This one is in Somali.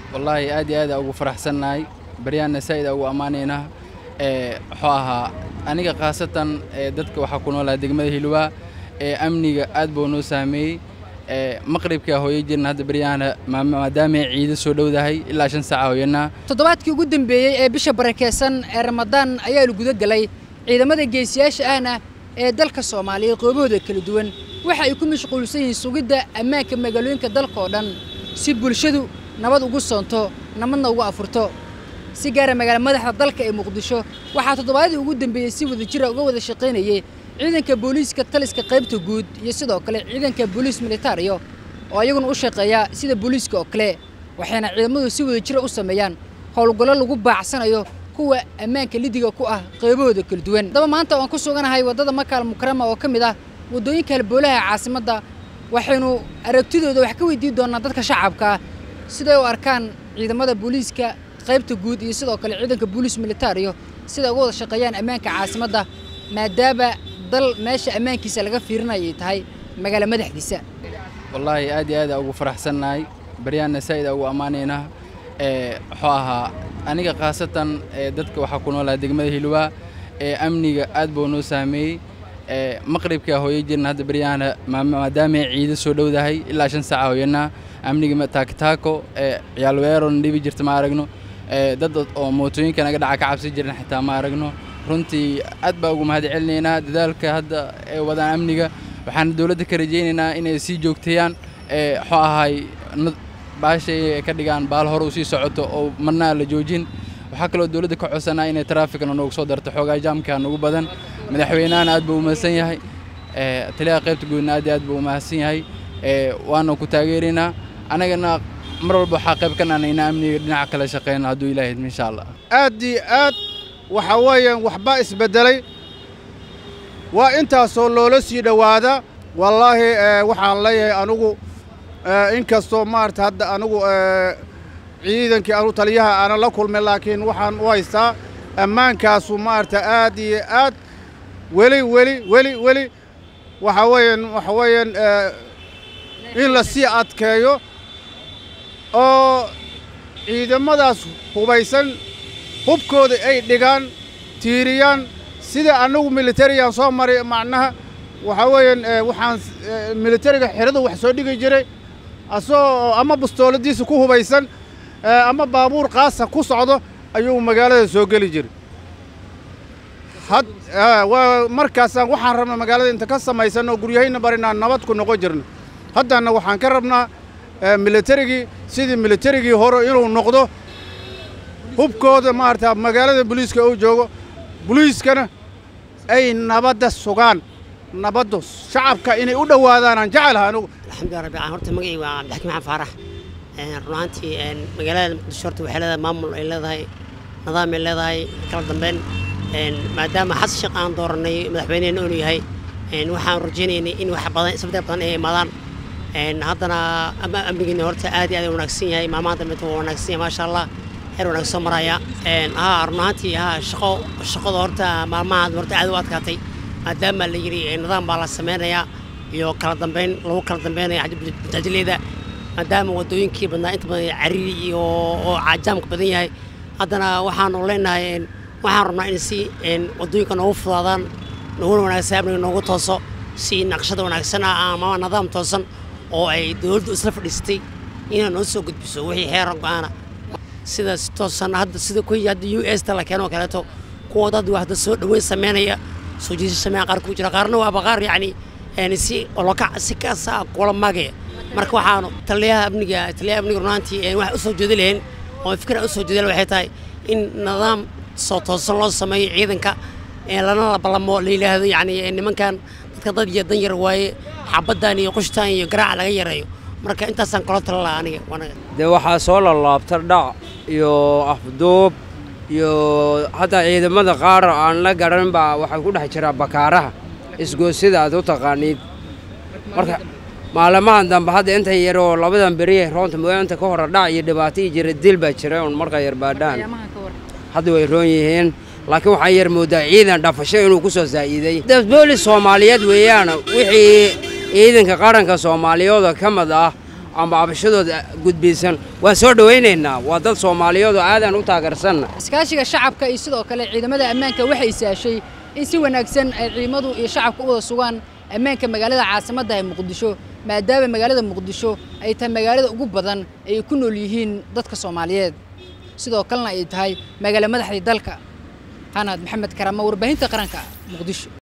wallaahi aad iyo aad aa ugu faraxsannahay baryaanna saa'id aa ugu ammaanaynaa muxuu ahaa aniga khaasatan dadka waxaa ku noolaa degmada hilwaa ee amniga aad buu noo saameeyey maqribkaa hooyo jirna hadda baryahana maadaama ciido soo dhowdahay ilaa shan saaca hooyanaa toddobaadkii ugu dambeeyey ee bisha barakeysan ee ramadaan ayaa la guda galay ciidamada geesiyaasha ahna ee dalka soomaaliya qoobahooda kala duwan waxa ay ku mashquulsan yihiin sugidda ammaanka magaalooyinka dalka oo dhan si bulshadu nabad ugu soonto nabadna ugu afurto si gaara magaala madaxda dalka ee muqdisho waxaa toddobaadii ugu dambeeyey si wada jira uga wada shaqaynayay ciidanka booliiska taliska qaybta guud iyo sidoo kale ciidanka booliis militariyo oo iyaguna u shaqeeya sida booliiska oo kale waxayna ciidamadu si wada jira u sameeyaan howlgallo lagu baacsanayo kuwa ammaanka lidiga ku ah qaybahooda kala duwan haddaba maanta waan ku suganahay waddada makaal mukarama oo ka mid ah waddooyinka halboolaha caasimadda waxaynu aragtidooda wax ka weydiin doonaa dadka shacabka siday u arkaan ciidamada booliiska qaybta guud iyo sidoo kale ciidanka booliis militariyo siday uga wada shaqeeyaan ammaanka caasimadda maadaama dal meesha ammaankiisa laga fiirinaya ay tahay magaala madaxdiisa wallaahi aad iyo aad aa ugu faraxsannahay baryaanna saa'id aa ugu ammaanaynaa muxuu ahaa aniga khaasatan dadka waxaa ku noolaa degmada hilwaa ee amniga aad buu noo saameeyey maqribkaa hooyo jirna hadda baryahana maadaama ciido soo dhowdahay ilaa shan saaca hooyanaa amniga taakitaako ciyaal weeron dhibi jirta ma aragno dad oo mootooyinka naga dhaca ka cabsi jirna xitaa ma aragno runtii aad baa ugu mahad celinaynaa dadaalka hadda ee wadaan amniga waxaan dowladda ka rajaynaynaa inay sii joogteeyaan muxuu ahay baashay ka dhigaan baal hore u sii socoto oo marnaa la joojin waxaa kaloo dowladda ka codsanaa inay taraafikana noogu soo darto xoogaa jaamka nagu badan madaxweynahana aad buu u mahadsan yahay taliyaha qaybta guudna aad iyo aad buu u mahadsan yahay waana ku taageeraynaa anagana mar walba waxaa qayb ka nahnay inaan amniga dhinaca kala shaqeyno hadduu ilaahay idmo insha allah aad iyo aad waxa weeyaan waxbaa isbeddelay waa intaasoo loola sii dhowaada wallaahi waxaan leeyahay anugu inkastoo maarata hadda anugu ciidankii anu taliyaha aanan la kulmay laakiin waxaan u haystaa ammaankaasu maarata aad iyo aad weli weli weli weli waxa weeyaan waxa weeyaan in la sii adkeeyo oo ciidamadaas hubaysan hubkooda ay dhigaan tiiriyaan sida annagu militariyan soo maray macnaha waxaa weeyaan waxaan militariga xeradu wax soo dhigi jiray asagoo ama bastooladiisa ku hubaysan ama baabuur qaasa ku socdo ayuu magaalada soo geli jiray waa markaasaan waxaan rabnaa magaalada inta ka samaysan oo guryahayna barinaan nabad ku noqon jirna haddana waxaan ka rabnaa militarigii sidii militarigii hore inuu noqdo hubkooda maarata magaalada boliiska uu joogo boliiskana ay nabadda sugaan nabaddu shacabka inay u dhowaadaanaan jecelaha anugu alxamdulilah rabbi caalamiin horta magacii waa cabdixakiin maxamed faarax run ahaantii magaalada muqdisho horta waxay leedahay maamul ay leedahay nidaam ay leedahay kala dambeyn maadaama xasan sheekh aan dooranay madaxweynehena inuu yahay waxaan rajaynaynay in wax badan isbedel badan ay imaadaan haddana amnigeena horta aad iyo aad wanaagsan yahay maamaha dambeeta waa wanaagsan yahay maasha allah heer wanaagsan soo maraya haa run ahaantii haa shaqo shaqada horta maalmaha horta aad u adkaatay maadaama la yidhi nidaam baa la sameynayaa iyo kala dambeyn lagu kala dambeynaya bajaajileyda maadaama waddooyinkii badnaa inta badan cariri iyo oo jaamka badan yahay haddana waxaanu leenahay waxaan rabnaa in si waddooyinka noogu fudaadaan nooguna wanaagsan amniga noogu tooso si naqshada wanaagsan ah ama nidaam toosan oo ay dowladdu isla fadhiisatay inay noo soo gudbiso wixii xeeran go-aana sida si toosan hadda sida kuwii hadda u s ta la keeno oo kaleeto kuwa dad waxda soo dhoweyn sameynaya soo jiisasha sameeya qaar ku jira qaarna waa baqaar yacni si oloka si kaasa kula maagaya marka waxaanu taliyaha amniga taliyaha amniga runaantii wax u soo jeedi lahayn oo fikra u soo jeedi waxay tahay in nidaam soo toosan loo sameeyo ciidanka lana la ballamo la yidhaahdo yacni nimankan dadka dad iyo dan yar waaye xabaddan iyo qushtaan iyo garaaca laga yareeyo marka intaasaan kula tala lahaa aniga wanaga dee waxaa soo lalaabta dhac iyo afduub iyo hadda ciidamada qaar aan la garan baa waxay ku dhex jiraa bakaaraha isgoosida aad u taqaaniid marka maalamahan dambe hadda inta yaroo labadan beriye roonta mooyaanta ka hore dhac iyo dhibaato iyo jira dil baa jira un marka yar baadhaan hadda way roon yihiin laakiin waxaa yar moodaa ciidan dhafasho inuu ku soo saa'iiday boolis soomaaliyeed weeyaan wixii ciidanka qaranka soomaaliyooda ka mid ah amba cabashadooda gudbaysan waan soo dhowaynaynaa waa dad soomaaliyeed oo aadaan u taageersanna iskaashiga shacabka iyo sidoo kale ciidamada ammaanka waxay saashay in si wanaagsan ay ciidamadu iyo shacabka u wada sugaan ammaanka magaalada caasimadda ee muqdisho maadaama magaalada muqdisho ay tahay magaalada ugu badan ay ku nool yihiin dadka soomaaliyeed sidoo kalena ay tahay magaalo madaxdii dalka hanaad maxamed karamo warbaahinta qaranka muqdisho